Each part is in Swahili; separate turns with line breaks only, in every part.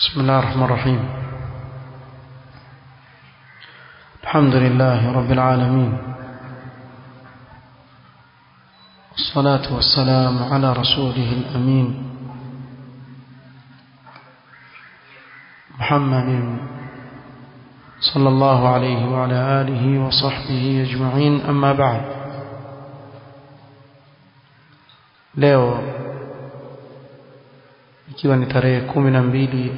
بسم الله الرحمن الرحيم الحمد لله رب العالمين والصلاة والسلام على رسوله الأمين محمد صلى الله عليه وعلى آله وصحبه أجمعين أما بعد leo ikiwa ni tarehe kumi na mbili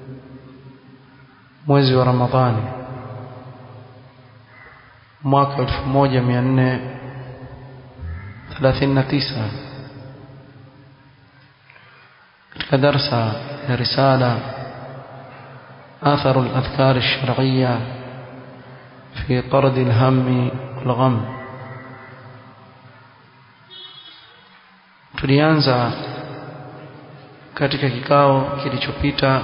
mwezi wa Ramadhani mwaka 1439 katika darsa ya risala آثر الأذكار الشرعية في طرد الهم والغم tulianza katika kikao kilichopita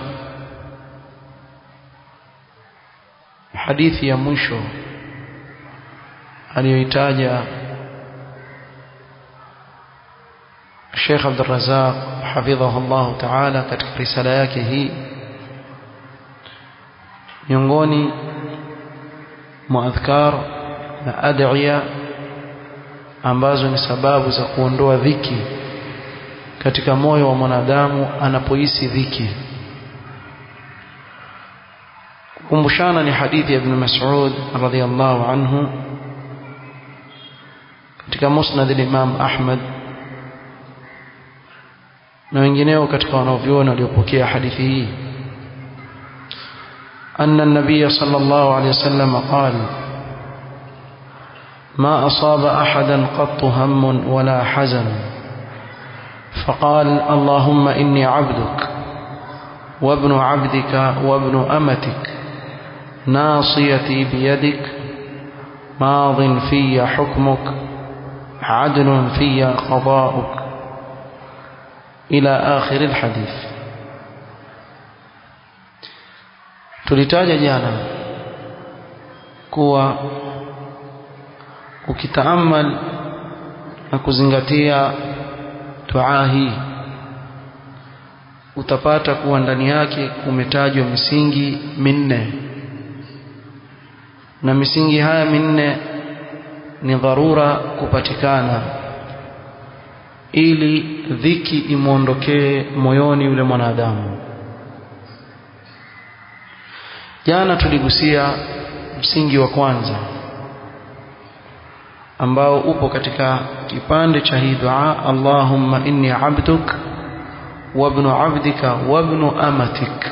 hadithi ya mwisho aliyoitaja Sheikh Abdul Razak hafidhahullah ta'ala katika risala yake hii miongoni mwa adhkar na adhiya ambazo ni sababu za kuondoa dhiki katika moyo wa mwanadamu anapohisi dhiki kukumbushana ni hadithi ya ibn Mas'ud radhiyallahu anhu katika musnad al-Imam Ahmad na wengineo katika wanaovyuoni waliopokea hadithi hii أن النبي صلى الله عليه وسلم قال ما أصاب أحدا قط هم ولا حزن فقال اللهم إني عبدك وابن عبدك وابن أمتك ناصيتي بيدك ماض في حكمك عدل في قضاؤك إلى آخر الحديث tulitaja jana kuwa ukitaamal na kuzingatia dua hii utapata kuwa ndani yake kumetajwa misingi minne na misingi haya minne ni dharura kupatikana ili dhiki imwondokee moyoni yule mwanadamu jana tuligusia msingi wa kwanza ambao upo katika kipande cha hii dua Allahumma inni abduk wa ibn abdika wa ibn amatik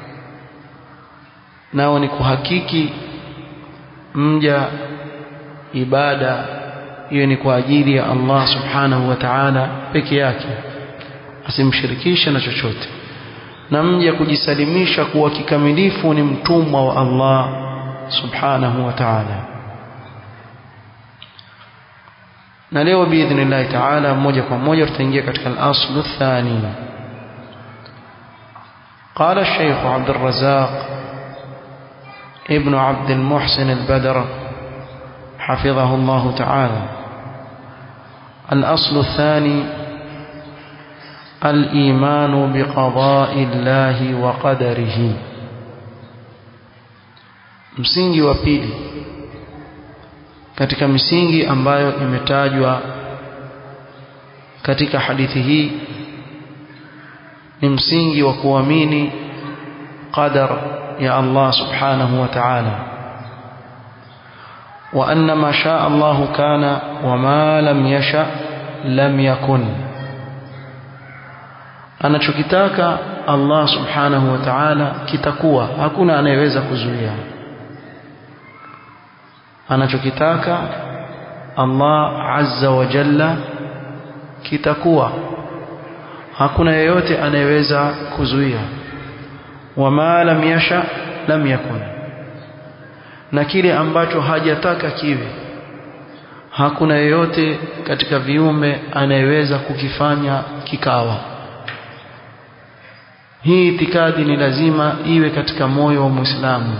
nao ni kuhakiki mja ibada hiyo ni kwa ajili ya Allah subhanahu wa ta'ala peke yake asimshirikishe na chochote na mja kujisalimisha kuwa kikamilifu ni mtumwa wa Allah subhanahu wa ta'ala na leo biidhnillah ta'ala moja kwa moja tutaingia katika al-aslu thani قال الشيخ عبد الرزاق ابن عبد المحسن البدر حفظه الله تعالى الأصل الثاني الإيمان بقضاء الله وقدره msingi wa pili katika misingi ambayo imetajwa katika hadithi hii ni msingi wa kuamini qadar ya Allah subhanahu wa ta'ala wa anna ma shaa Allah kana wa ma lam yasha lam yakun anachokitaka Allah subhanahu wa ta'ala kitakuwa hakuna anayeweza kuzuia anachokitaka Allah azza wa jalla kitakuwa hakuna yeyote anayeweza kuzuia wama lam yasha lam yakun na kile ambacho hajataka kiwe hakuna yeyote katika viumbe anayeweza kukifanya kikawa hii itikadi ni lazima iwe katika moyo wa Muislamu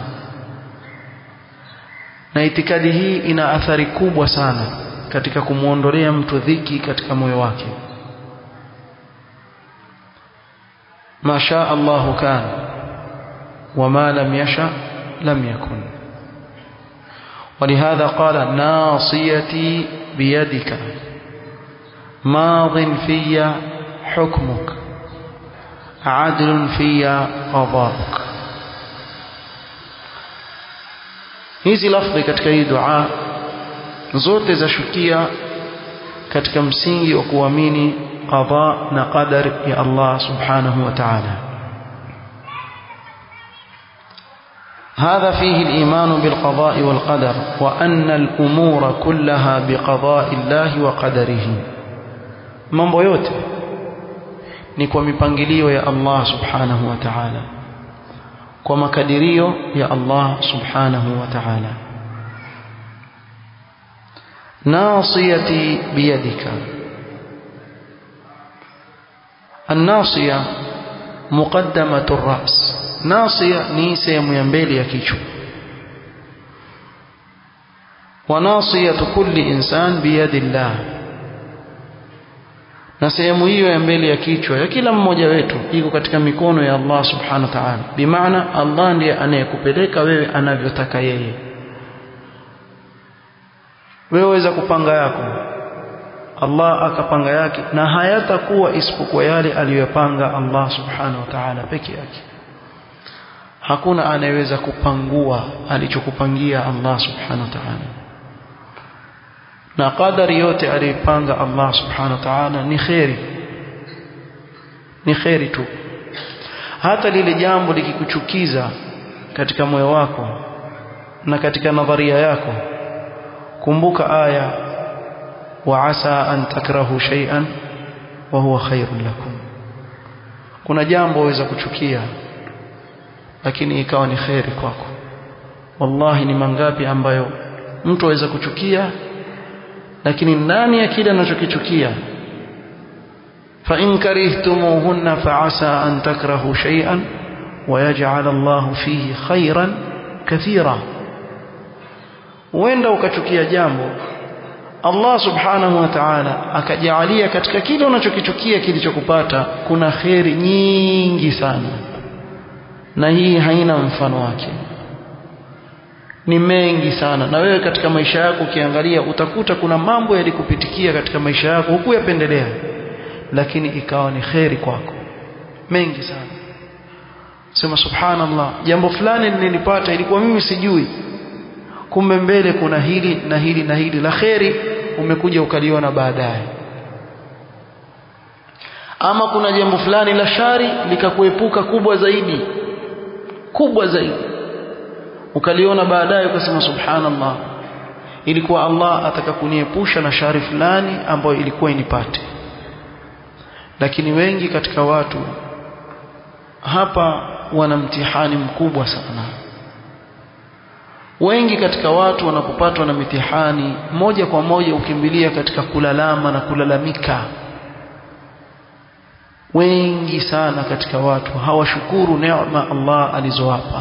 na itikadi hii ina athari kubwa sana katika kumwondolea mtu dhiki katika moyo wake ma shaa Allahu kana وما لم يشأ لم يكن ولهذا قال ناصيتي بيدك ماض في حكمك عدل في قضاءك hizi lafdhi katika hii dua zote zashukia katika msingi wa kuamini qada na qadar ya Allah subhanahu wa ta'ala هذا فيه الإيمان بالقضاء والقدر وأن الأمور كلها بقضاء الله وقدره mambo yote ni kwa mipangilio ya Allah subhanahu wa ta'ala kwa makadirio ya Allah subhanahu wa ta'ala nasiyati biyadika الناصية مقدمة الرأس ناصية ni sehemu ya mbele ya kichwa وناصية كل إنسان بيد الله na sehemu hiyo ya mbele ya kichwa ya kila mmoja wetu iko katika mikono ya Allah subhanahu wa ta'ala bimaana Allah ndiye anayekupeleka wewe anavyotaka yeye wewe waweza kupanga yako Allah akapanga yake na hayatakuwa isipokuwa yale aliyopanga Allah subhanahu wa ta'ala peke yake hakuna anayeweza kupangua alichokupangia Allah subhanahu wa ta'ala na qadari yote aliyopanga Allah subhanahu wa ta'ala ni khairi ni khairi tu hata lile jambo likikuchukiza katika moyo wako na katika nadharia yako kumbuka aya wa asa an takrahu shay'an wa huwa khairun lakum kuna jambo waweza kuchukia lakini ikawa ni khairi kwako wallahi ni mangapi ambayo mtu aweza kuchukia lakini ndani ya kile anachokichukia fa in karihtumuhunna fa asa an takrahu shay'an wa yaj'al Allahu fihi khairan kathira huenda ukachukia jambo Allah subhanahu wa ta'ala akajalia katika kile unachokichukia kilichokupata kuna kheri nyingi sana na hii haina mfano wake ni mengi sana na wewe katika maisha yako ukiangalia utakuta kuna mambo yalikupitikia katika maisha yako hukuyapendelea lakini ikawa ni kheri kwako mengi sana sema subhanallah jambo fulani nilipata ilikuwa mimi sijui kumbe mbele kuna hili na hili na hili la kheri umekuja ukaliona baadaye ama kuna jambo fulani la shari likakuepuka kubwa zaidi kubwa zaidi ukaliona baadaye ukasema subhanallah ilikuwa Allah ataka kuniepusha na shari fulani ambayo ilikuwa inipate lakini wengi katika watu hapa wana mtihani mkubwa sana wengi katika watu wanapopatwa na mitihani moja kwa moja ukimbilia katika kulalama na kulalamika wengi sana katika watu hawashukuru neema Allah alizowapa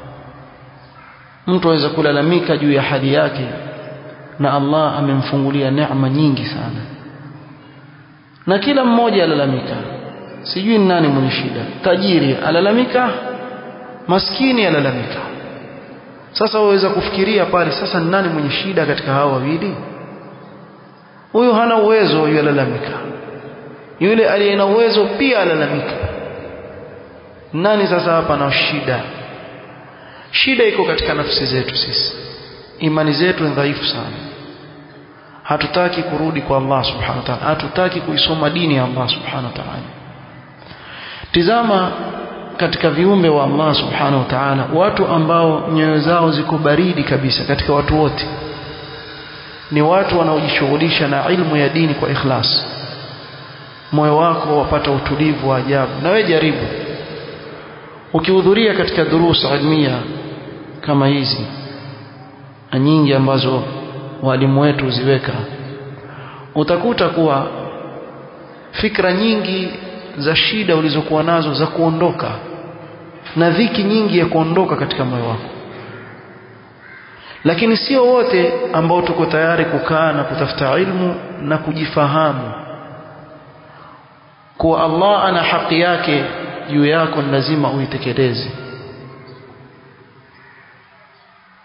mtu aweza kulalamika juu ya hali yake na Allah amemfungulia neema nyingi sana na kila mmoja alalamika sijui ni nani mwenye shida tajiri alalamika maskini alalamika sasa waweza kufikiria pale sasa ni nani mwenye shida katika hao wawili huyu hana uwezo huyu alalamika yule aliye na uwezo pia alalamika nani sasa hapa na shida shida iko katika nafsi zetu sisi imani zetu ni dhaifu sana hatutaki kurudi kwa Allah subhanahu wa ta'ala hatutaki kuisoma dini ya Allah subhanahu wa ta'ala tizama katika viumbe wa Allah subhanahu wa ta'ala watu ambao nyoyo zao ziko baridi kabisa katika watu wote ni watu wanaojishughulisha na ilmu ya dini kwa ikhlas moyo wako wapata utulivu wa ajabu na wewe jaribu ukihudhuria katika durusa ilmia kama hizi na nyingi ambazo walimu wetu ziweka utakuta kuwa fikra nyingi za shida ulizokuwa nazo za kuondoka na dhiki nyingi ya kuondoka katika moyo wako lakini sio wote ambao tuko tayari kukaa na kutafuta ilmu na kujifahamu kuwa Allah ana haki yake juu yako ni lazima uitekeleze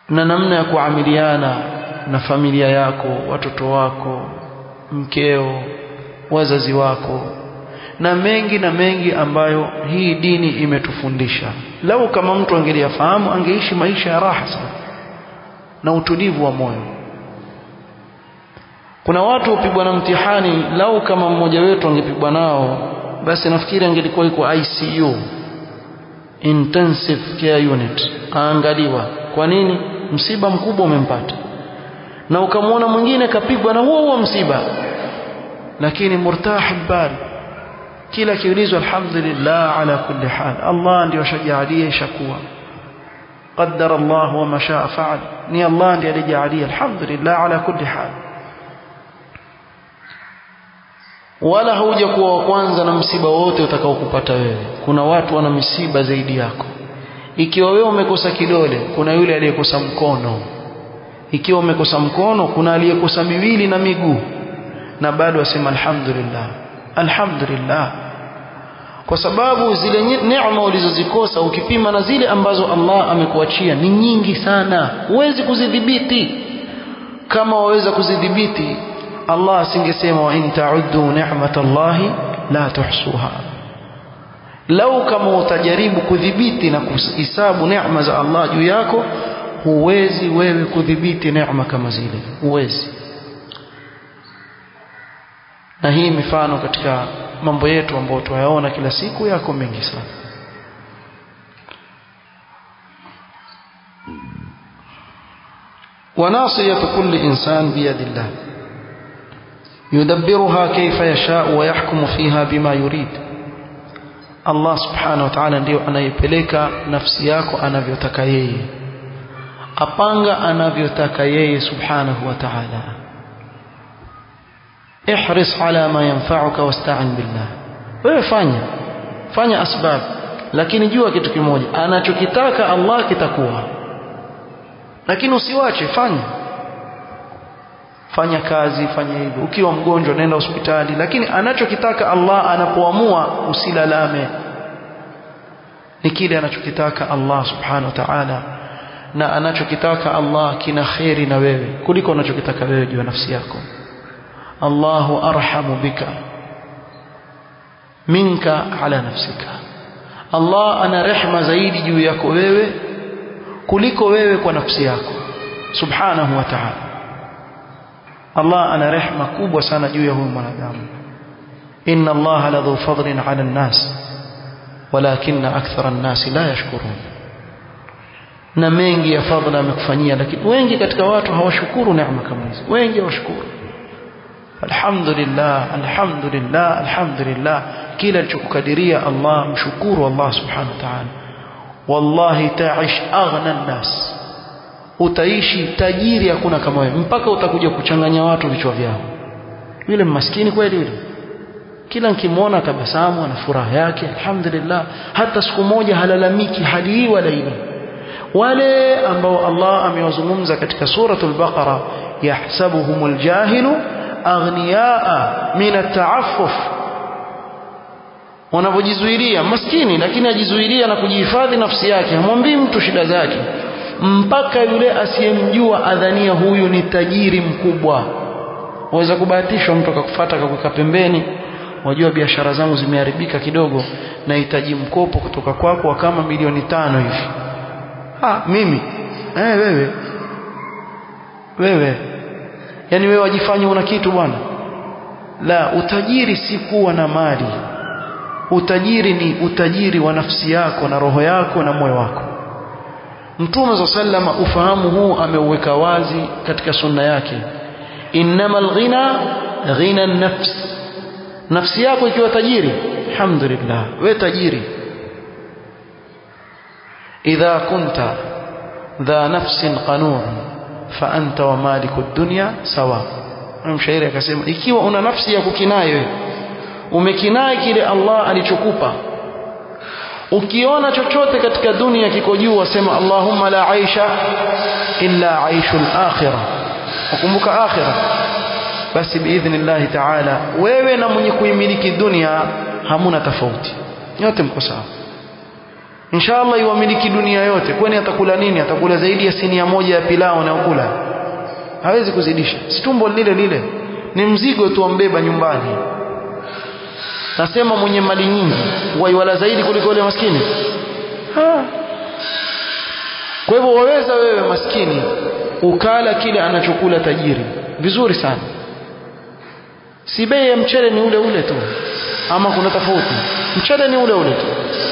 na namna ya kuamiliana na familia yako watoto wako mkeo wazazi wako na mengi na mengi ambayo hii dini imetufundisha lau kama mtu angeliyafahamu angeishi maisha ya raha sana na utulivu wa moyo kuna watu hupigwa na mtihani lau kama mmoja wetu angepigwa nao basi nafikiri angelikuwa yuko ICU intensive care unit aangaliwa kwa nini msiba mkubwa umempata na ukamwona mwingine kapigwa na huo huo msiba lakini murtah bal kila kiulizwa alhamdulillah ala kulli hal Allah ndio shajalia ishakuwa qaddara Allah wa ma shaa fa'al ni Allah ndiye alijalia alhamdulillah ala kulli hal wala hauja kuwa wa kwanza na msiba wote utakaokupata wewe kuna watu wana misiba zaidi yako ikiwa wewe umekosa kidole kuna yule aliyekosa mkono ikiwa umekosa mkono kuna aliyekosa miwili na miguu na bado asema alhamdulillah alhamdulillah kwa sababu zile neema ulizozikosa ukipima na zile ambazo Allah amekuachia ni nyingi sana huwezi kuzidhibiti kama waweza kuzidhibiti Allah asingesema wa in ta'uddu ni'matallahi la tuhsuha lau kama utajaribu kudhibiti na kuhesabu neema za Allah juu yako huwezi wewe kudhibiti neema kama zile huwezi na hii mifano katika mambo yetu ambayo tunayaona kila siku yako mengi sana وناصية كل إنسان بيد الله يدبرها كيف يشاء ويحكم فيها بما يريد Allah subhanahu wa ta'ala ndio anayepeleka nafsi yako anavyotaka yeye apanga anavyotaka yeye subhanahu wa ta'ala ihris ala ma yanfa'uka wasta'in billah wewe fanya fanya asbab lakini jua kitu kimoja anachokitaka Allah kitakuwa lakini usiwache fanya fanya kazi fanya hivyo ukiwa mgonjwa nenda hospitali lakini anachokitaka Allah anapoamua usilalame ni kile anachokitaka Allah subhanahu wa ta'ala na anachokitaka Allah kina khairi na wewe kuliko unachokitaka wewe juu ya nafsi yako Allahu arhamu bika minka ala nafsika Allah ana rehma zaidi juu yako wewe kuliko wewe kwa nafsi yako subhanahu wa ta'ala Allah ana rehma kubwa sana juu ya huyu mwanadamu inna Allah ladhu fadlin ala an-nas walakinna akthara an-nas la yashkurun na mengi ya fadhila amekufanyia lakini wengi katika watu hawashukuru neema kama hizi wengi hawashukuru alhamdulillah alhamdulillah alhamdulillah kila alichokukadiria Allah mshukuru Allah subhanahu wa ta'ala wallahi ta'ish aghna an-nas utaishi tajiri hakuna kama wewe mpaka utakuja kuchanganya watu vichwa vyao yule maskini kweli yule kila nikimwona tabasamu na furaha yake alhamdulillah hata siku moja halalamiki hali hii wala ile wale ambao Allah amewazungumza katika suratul baqara yahsabuhumul jahilu aghniyaa min at-ta'affuf wanavyojizuilia maskini lakini ajizuilia na kujihifadhi nafsi yake hamwambii mtu shida zake mpaka yule asiyemjua adhania huyu ni tajiri mkubwa waweza kubahatishwa mtu akakufuata akakuweka pembeni wajua biashara zangu zimeharibika kidogo nahitaji mkopo kutoka kwako wa kama milioni tano hivi ah mimi eh wewe wewe yani wewe wajifanye una kitu bwana la utajiri si kuwa na mali utajiri ni utajiri wa nafsi yako na roho yako na moyo wako Mtume za sallama ufahamu huu ameuweka wazi katika sunna yake innamal ghina ghina nafs nafsi yako ikiwa tajiri alhamdulillah we tajiri idha kunta dha nafsin qanun fa anta wa maliku dunya sawa mshairi akasema ikiwa una nafsi ya kukinai wewe umekinai kile Allah alichokupa ukiona chochote katika dunia kiko juu wasema Allahumma la aisha illa aishul akhirah ukumbuka akhirah basi biidhnillah ta'ala wewe na mwenye kuimiliki dunia hamuna tofauti nyote mko sawa inshallah iwamiliki dunia yote kwani atakula nini atakula zaidi ya sinia moja ya pilau anayokula hawezi kuzidisha si tumbo lile lile ni mzigo tu ambeba nyumbani nasema mwenye mali nyingi waiwala zaidi kuliko yule maskini ha. kwa hivyo waweza wewe maskini ukala kile anachokula tajiri vizuri sana si bei ya mchele ni ule ule tu ama kuna tofauti mchele ni ule ule tu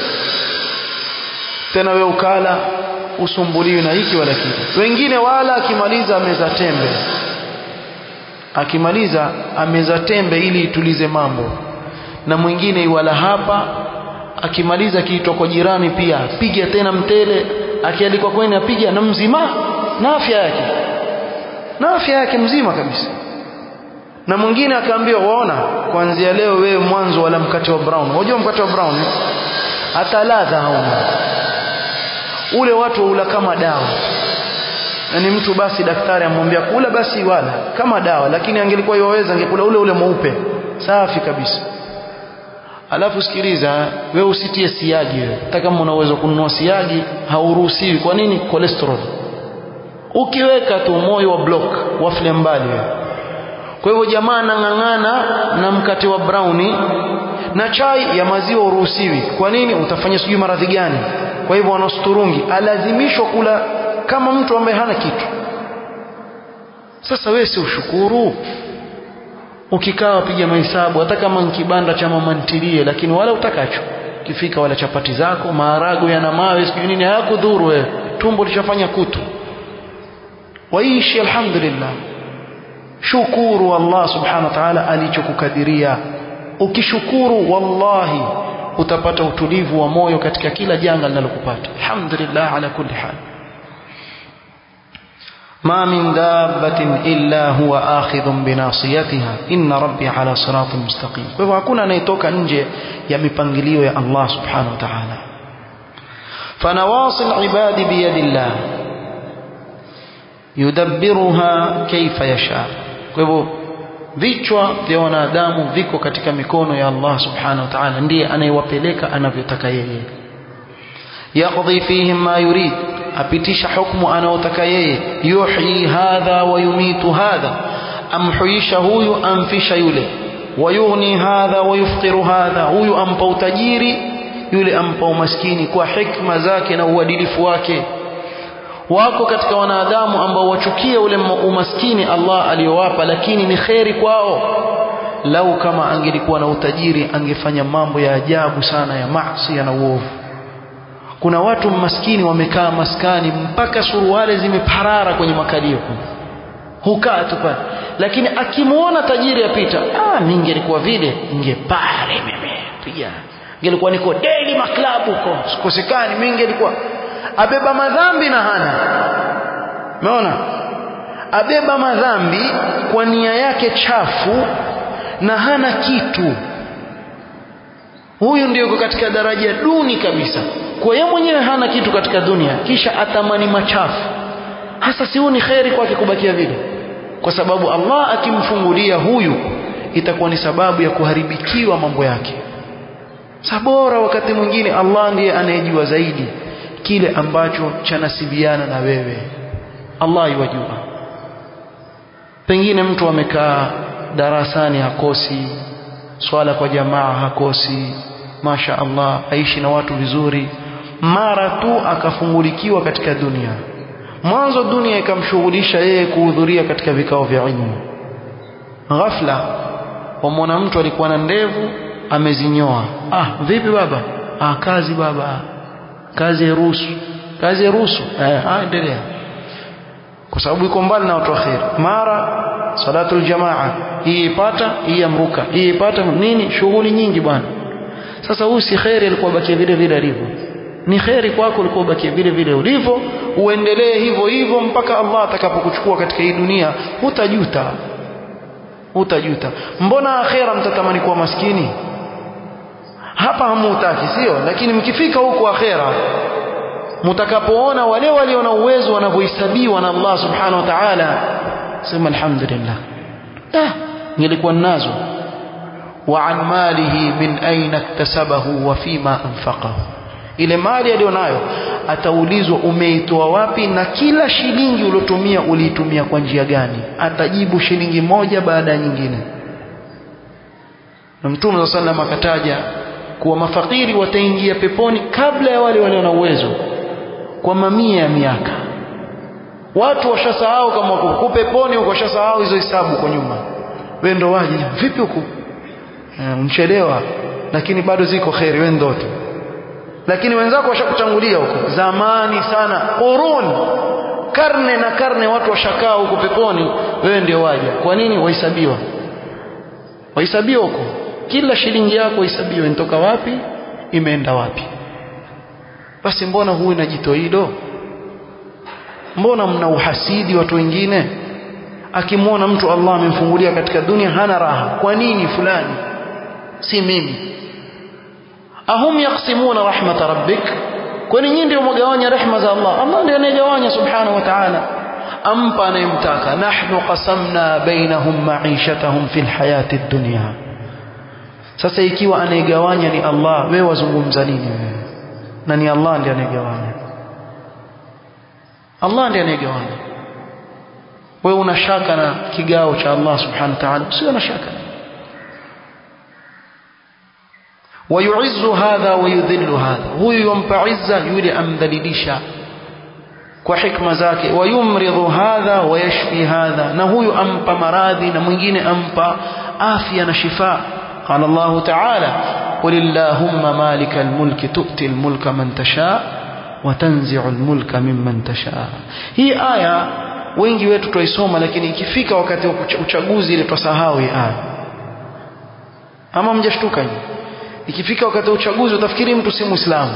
tena wewe ukala usumbuliwi na hiki wala kile wengine wala akimaliza ameza tembe akimaliza ameza tembe ili itulize mambo na mwingine iwala hapa akimaliza kiitwa kwa jirani pia piga tena mtele akialikwa kweni apiga na mzima na afya yake na afya yake mzima kabisa na mwingine akaambiwa waona kuanzia leo wewe mwanzo wala mkate wa brown unajua mkate wa brown eh? hata ladha hauna ule watu waula kama dawa yani mtu basi daktari amwambia kula basi wala kama dawa lakini angelikuwa yoweza angekula ule ule mweupe safi kabisa alafu sikiliza wewe usitie siagi wewe hata kama una uwezo kununua siagi hauruhusiwi kwa nini cholesterol ukiweka tu moyo wa block wafle mbali wewe kwa hivyo jamaa anang'ang'ana na mkate wa browni na chai ya maziwa uruhusiwi kwa nini utafanya sijui maradhi gani kwa hivyo wanasturungi alazimishwa kula kama mtu ambaye hana kitu sasa wewe si ushukuru ukikaa wapiga mahesabu hata kama nkibanda cha mama ntilie lakini wala utakacho kifika wala chapati zako maharagwe yana mawe sijui nini hayakudhuru wewe tumbo lishafanya kutu waishi alhamdulillah shukuru Allah subhanahu wa ta'ala alichokukadiria ukishukuru wallahi utapata utulivu wa moyo katika kila janga linalokupata alhamdulillah ala kulli hal ما من دابة إلا هو آخذ بناصيتها إن ربي على صراط مستقيم فهو hakuna anayetoka nje ya mipangilio ya Allah subhanahu wa ta'ala فنواصي العباد بيد الله يدبرها كيف يشاء kwa hivyo vichwa vya wanadamu viko katika mikono ya Allah subhanahu wa ta'ala ndiye anayewapeleka anavyotaka yeye yaqdi fihim ma yurid apitisha hukumu anayotaka yeye yuhyi hadha wa yumitu hadha amhuisha huyu amfisha yule wayughni hadha wa yufqiru hadha huyu ampa utajiri yule ampa umaskini kwa hikma zake na uadilifu wake wako katika wanadamu ambao wachukia ule umaskini Allah aliyowapa lakini ni kheri kwao lau kama angelikuwa na utajiri angefanya mambo ya ajabu sana ya maasi na uovu kuna watu maskini wamekaa maskani mpaka suruale zimeparara kwenye makalio hukaa tu pale lakini akimuona tajiri apita ah mimi ningelikuwa vile ningepare mimi piga ningelikuwa niko daily maklabu huko sikosekani mimi ningelikuwa abeba madhambi na hana umeona abeba madhambi kwa nia yake chafu na hana kitu huyu ndio katika daraja duni kabisa kwa yeye mwenyewe hana kitu katika dunia kisha atamani machafu hasa sioni kheri kwake kubakia vile kwa sababu Allah akimfungulia huyu itakuwa ni sababu ya kuharibikiwa mambo yake sabora wakati mwingine Allah ndiye anayejua zaidi kile ambacho chanasibiana na wewe Allah yajua pengine mtu amekaa darasani hakosi swala kwa jamaa hakosi masha Allah aishi na watu vizuri mara tu akafungulikiwa katika dunia mwanzo dunia ikamshughulisha yeye kuhudhuria katika vikao vya ilmu ghafla wamwona mtu alikuwa na ndevu amezinyoa ah vipi baba ah kazi baba kazi ya ruhusu kazi ya ruhusu eh ah endelea kwa sababu iko mbali na watu waheri mara salatul jamaa hii ipata hii amruka hii ipata nini shughuli nyingi bwana sasa huyu si khairi alikuwa bakia vile vile alivyo ni khairi kwako ulikuwa bakia vile vile ulivyo uendelee hivyo hivyo mpaka Allah atakapokuchukua katika hii dunia hutajuta hutajuta mbona akhera mtatamani kuwa maskini hapa hamutaki sio lakini mkifika huko akhera mtakapoona wale walio na uwezo wanavyohesabiwa na Allah subhanahu wa ta'ala sema alhamdulillah ah nilikuwa nazo wa an malihi min aina iktasabahu wa fima anfaqahu ile mali aliyonayo ataulizwa umeitoa wapi na kila shilingi uliotumia uliitumia kwa njia gani atajibu shilingi moja baada ya nyingine na mtume sa sallam akataja kuwa mafakiri wataingia peponi kabla ya wale walio na uwezo kwa mamia ya miaka watu washasahau kama huko peponi huko washasahau hizo hisabu kwa nyuma wewe ndo waje vipi huko mchelewa lakini bado ziko kheri wewe ndo tu lakini wenzako washakutangulia huko zamani sana qurun karne na karne watu washakaa huko peponi wewe ndio waja kwa nini wahesabiwa wahesabiwa huko kila shilingi yako ihesabiwe inatoka wapi imeenda wapi basi mbona huyu na jito hilo mbona mna uhasidi watu wengine akimwona mtu Allah amemfungulia katika dunia hana raha kwa nini fulani si mimi ahum yaqsimuna rahmat rabbik kwani nyinyi ndio mgawanya rehma za Allah Allah ndiye anayegawanya subhanahu wa ta'ala ampa anayemtaka nahnu qasamna bainahum ma'ishatahum fil hayati dunya sasa ikiwa anayegawanya ni Allah wewe wazungumza nini wewe na ni Allah ndiye anayegawanya Allah ndiye anayegawanya wewe una shaka na kigao cha Allah subhanahu wa ta'ala usio na shaka ويعز هذا ويذل هذا هو يمpa عزة yule amdhalilisha kwa hikma zake wayumridhu hadha wayashfi hadha na huyu ampa maradhi na mwingine ampa afya na shifa قال الله تعالى قل اللهم مالك الملك تؤتي الملك من تشاء وتنزع الملك ممن تشاء hii aya wengi wetu tuisoma lakini ikifika wakati wa uchaguzi ile tusahau hii aya ama mjashtuka nyinyi ikifika wakati wa uchaguzi utafikiri mtu si muislamu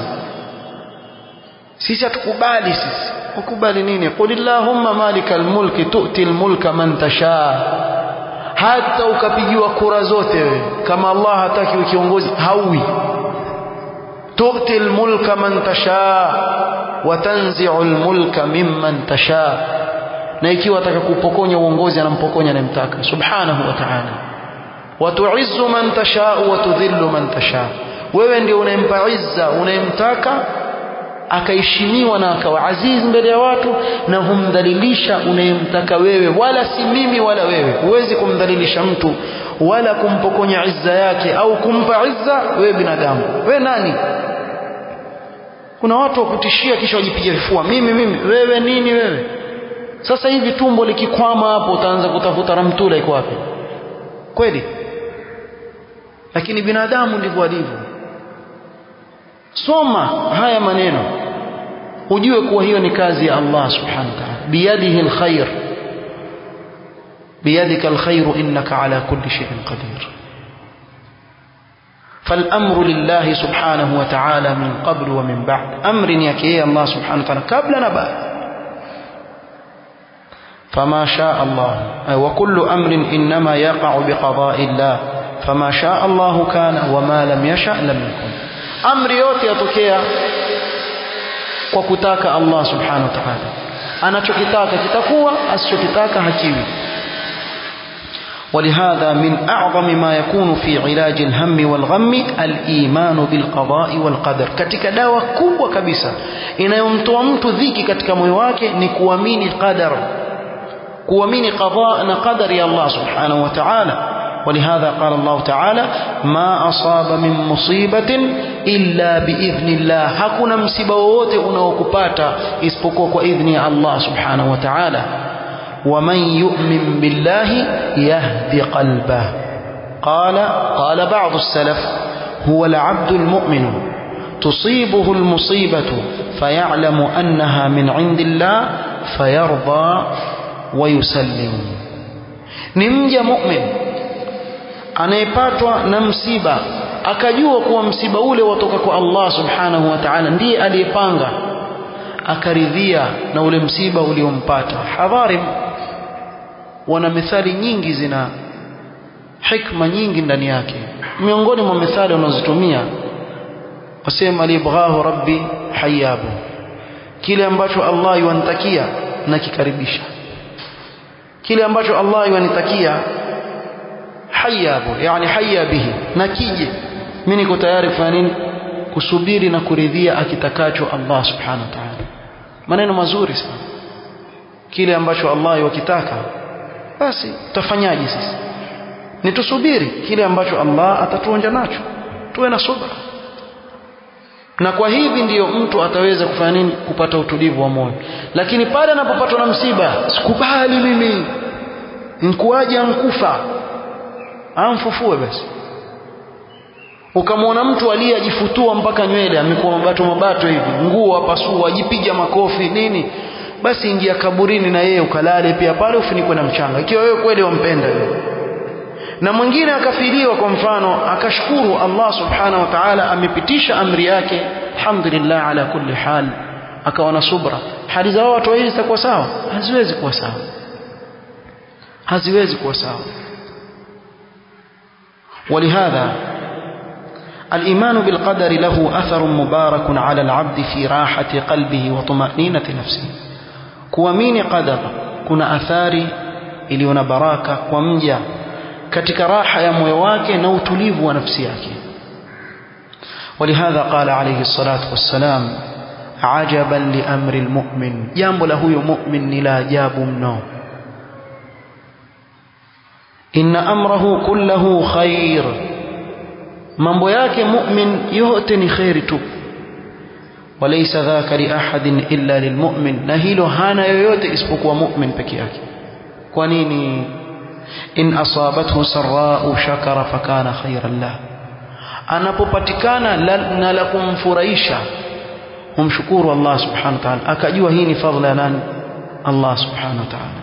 sisi hatukubali sisi ukubali nini qulillahumma malikal mulki tu'til mulka man tasha hata ukapigiwa kura zote wewe kama Allah hataki kiongozi hauwi tu'til mulka man tasha wa tanzi'ul mulka mimman tasha na ikiwa ataka kupokonya uongozi anampokonya anayemtaka subhanahu wa ta'ala watuizzu man tashau watudhillu man tasha wewe ndio unayempa izza unayemtaka akaheshimiwa na akawa aziz mbele ya watu na humdhalilisha unayemtaka wewe wala si mimi wala wewe huwezi kumdhalilisha mtu wala kumpokonya izza yake au kumpa izza wewe binadamu wewe nani kuna watu wa kutishia kisha wajipiga vifua mimi mimi wewe nini wewe sasa hivi tumbo likikwama hapo utaanza kutafuta ramtula iko wapi kweli lakini binadamu ndivyo alivyo soma haya maneno ujue kuwa hiyo ni kazi ya Allah subhanahu wa ta'ala biyadihi alkhair biyadika alkhair innaka ala kulli shay'in qadir فالأمر لله سبحانه وتعالى من قبل ومن بعد أمر يكيه الله سبحانه وتعالى قبل نبات فما شاء الله وكل أمر إنما يقع بقضاء الله فما شاء الله كان وما لم يشأ لم يكن أمر yote yatokea kwa kutaka Allah subhanahu wa ta'ala anachokitaka kitakuwa asichokitaka hakiwi ولهذا من أعظم ما يكون في علاج الهم والغم الإيمان بالقضاء والقدر katika dawa kubwa kabisa inayomtoa mtu dhiki katika moyo wake ni kuamini qadar kuamini qada na qadari ya Allah subhanahu wa ta'ala ولهذا قال الله تعالى ما أصاب من مصيبة إلا بإذن الله hakuna msiba wowote unaokupata isipokuwa kwa idhni ya Allah subhanahu wa ta'ala ومن يؤمن بالله يهدي قلبه قال قال بعض السلف هو العبد المؤمن تصيبه المصيبة فيعلم أنها من عند الله فيرضى ويسلم نمجى مؤمن anayepatwa na msiba akajua kuwa msiba ule watoka kwa Allah subhanahu wa ta'ala ndiye aliyepanga akaridhia na ule msiba uliompata hadharim wana methali nyingi zina hikma nyingi ndani yake miongoni mwa methali wanazotumia wasema libghahu rabbi hayabu kile ambacho Allah yuantakia na kikaribisha kile ambacho Allah yuanitakia hayabu yani haya bihi na kije mimi niko tayari kufanya nini kusubiri na kuridhia akitakacho Allah subhanahu wa ta'ala maneno mazuri sana kile ambacho Allah yakitaka basi tutafanyaje sisi ni tusubiri kile ambacho Allah atatuonja nacho tuwe na subra na kwa hivi ndiyo mtu ataweza kufanya nini kupata utulivu wa moyo lakini pale anapopatwa na msiba sikubali mimi nkuaje ankufa amfufue basi ukamwona mtu aliyejifutua mpaka nywele amekuwa mabato mabato hivi nguo apasua ajipiga makofi nini basi ingia kaburini na yeye ukalale pia pale ufunikwe na mchanga ikiwa wewe kweli wampenda yeye na mwingine akafiriwa kwa mfano akashukuru Allah subhanahu wa ta'ala amepitisha amri yake alhamdulillah ala kulli hal akawa na subra hali za watu hizi zitakuwa sawa haziwezi kuwa sawa haziwezi kuwa sawa ولهذا الإيمان بالقدر له أثر مبارك على العبد في راحة قلبه وطمأنينة نفسه kuamini qadar kuna athari iliyo na baraka kwa mja katika raha ya moyo wake na utulivu wa nafsi yake ولهذا قال عليه الصلاة والسلام عجبا لأمر المؤمن jambo la huyo mu'min ni la ajabu mno inna amrahu kullahu khair mambo yake mu'min yote ni khairi tu وليس ذاك لأحد إلا للمؤمن na hilo hana yoyote isipokuwa mu'min peke yake kwa nini in asabathu sarra'u shakara fakana khairan lah anapopatikana na la kumfurahisha humshukuru Allah subhanahu wa ta'ala akajua hii ni fadhila ya nani Allah subhanahu wa ta'ala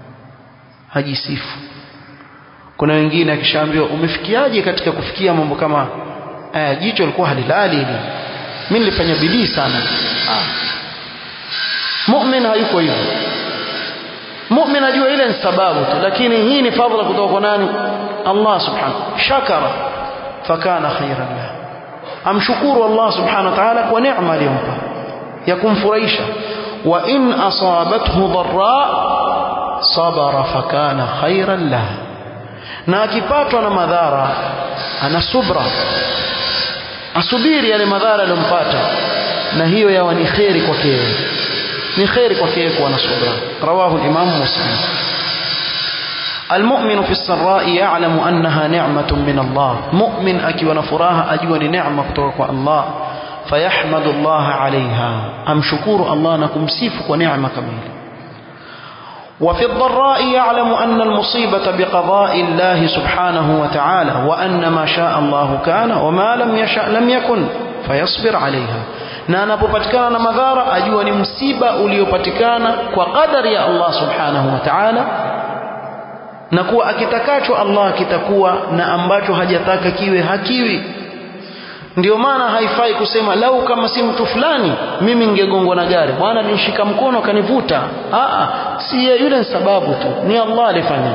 hajisifu kuna wengine akishaambiwa umefikiaje katika kufikia mambo kama aya jicho lilikuwa halilali hili mimi nilifanya bidii sana ah. mu'min hayuko hivyo mu'min ajua ile ni sababu tu lakini hii ni fadhila kutoka kwa nani Allah subhanahu shakara fakana khairan lah amshukuru Allah subhanahu wa ta'ala kwa neema aliyompa ya kumfurahisha wa in asabathu dharra sabara fakana khairan lah na akipatwa na madhara ana subra asubiri yale madhara aliyompata na hiyo yawa ni kheri kwake yeye ni kheri kwake yeye kuwa na subra rawahu al-imam muslim المؤمن في السراء يعلم أنها نعمة من الله مؤمن أكي ونفراها أجوى نعمة كتوك الله فيحمد الله عليها أم شكور الله نكم سيفك ونعمة كميلة وفي الضراء يعلم أن المصيبة بقضاء الله سبحانه وتعالى وأن ما شاء الله كان وما لم يشاء لم يكن فيصبر عليها na anapopatikana na madhara ajua ni msiba uliopatikana kwa qadari ya Allah subhanahu wa ta'ala na kuwa akitakacho Allah kitakuwa na ambacho hajataka kiwe hakiwi ndio maana haifai kusema lau kama si mtu fulani mimi ningegongwa na gari bwana nishika mkono kanivuta a si yule ni sababu tu ni Allah alifanya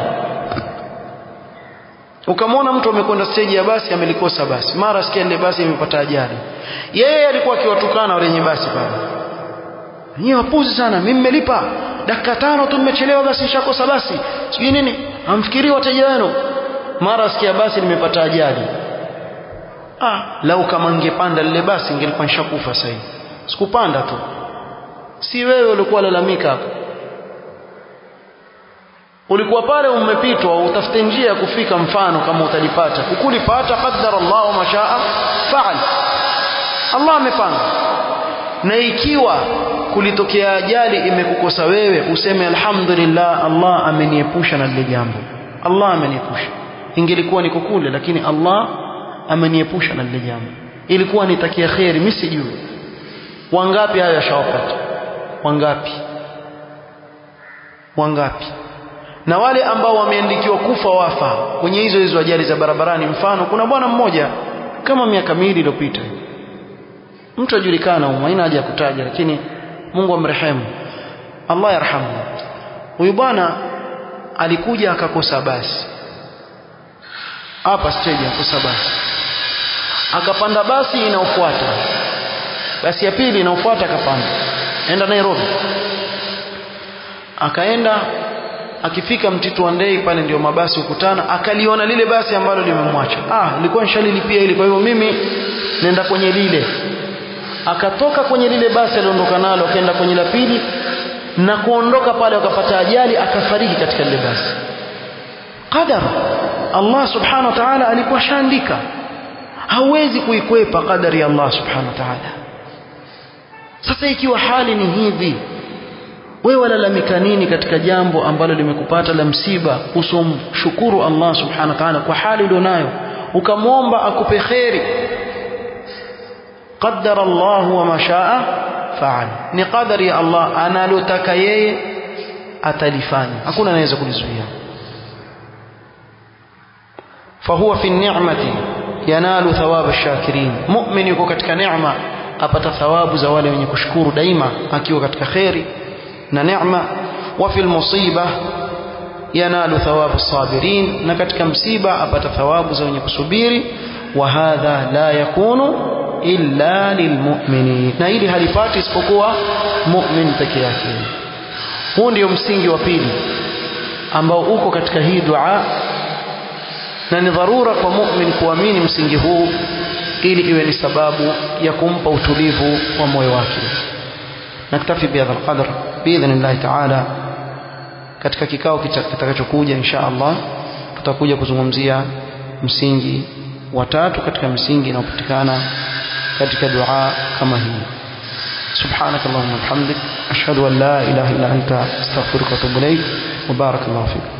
ukamwona mtu amekwenda stage ya basi amelikosa basi mara sikia ile basi imepata ajali yeye alikuwa akiwatukana wale wenye basi pale nyinyi wapuzi sana mimi nimelipa dakika tano tu nimechelewa basi nishakosa basi sijui nini amfikirii wateja wenu mara sikia basi nimepata ajali ah lau kama ningepanda lile basi ningelikuwa nishakufa sasa hivi sikupanda tu si wewe ulikuwa lalamika hapo ulikuwa pale umepitwa utafute njia ya kufika mfano kama utalipata ukulipata qaddara Allah wa mashaa faal Allah amepanga na ikiwa kulitokea ajali imekukosa wewe useme alhamdulillah Allah ameniepusha na lile jambo Allah ameniepusha ingelikuwa niko kule lakini Allah ameniepusha na lile jambo ilikuwa nitakia khairi mimi sijui wangapi hayo yashawapata wangapi wangapi na wale ambao wameandikiwa kufa wafa kwenye hizo hizo ajali za barabarani mfano kuna bwana mmoja kama miaka miwili iliyopita mtu ajulikana huko haina haja ya kutaja lakini Mungu amrehemu Allah yarhamu huyu bwana alikuja akakosa basi hapa stage akakosa basi akapanda basi inaofuata basi ya pili inaofuata akapanda enda Nairobi akaenda akifika mtitu wa ndei pale ndio mabasi hukutana akaliona lile basi ambalo limemwacha ah nilikuwa nishalilipia ili kwa hivyo mimi nenda kwenye lile akatoka kwenye lile basi aliondoka nalo akaenda kwenye la pili na kuondoka pale akapata ajali akafariki katika lile basi qadar Allah subhanahu wa ta'ala alikuwa shaandika hawezi kuikwepa qadari ya Allah subhanahu wa ta'ala sasa ikiwa hali ni hivi wewe walalamika nini katika jambo ambalo limekupata la msiba usomshukuru Allah subhanahu wa ta'ala kwa hali ulionayo ukamwomba akupe kheri qaddara Allah wa ma shaa faal ni qadari ya Allah analotaka yeye atalifanya hakuna anaweza kulizuia fahuwa fi ni'mati yanalu thawab ash-shakirin mu'min yuko katika neema apata thawabu za wale wenye kushukuru daima akiwa katika kheri na neema wa fil musiba yanalu thawabu sabirin na katika msiba apata thawabu za wenye kusubiri wa hadha la yakunu illa lilmu'minin na hili halipati isipokuwa mu'min peke yake huu ndio msingi wa pili ambao uko katika hii dua na ni dharura kwa mu'min kuamini msingi huu ili iwe ni sababu ya kumpa utulivu wa moyo wake naktafi bihadha alqadr biidhnillah ta'ala katika kikao kitakachokuja insha Allah tutakuja kuzungumzia msingi wa tatu katika misingi inayopatikana katika dua kama hii سبحانك اللهم وبحمدك أشهد أن لا إله إلا أنت أستغفرك وأتوب إليك وبارك الله فيك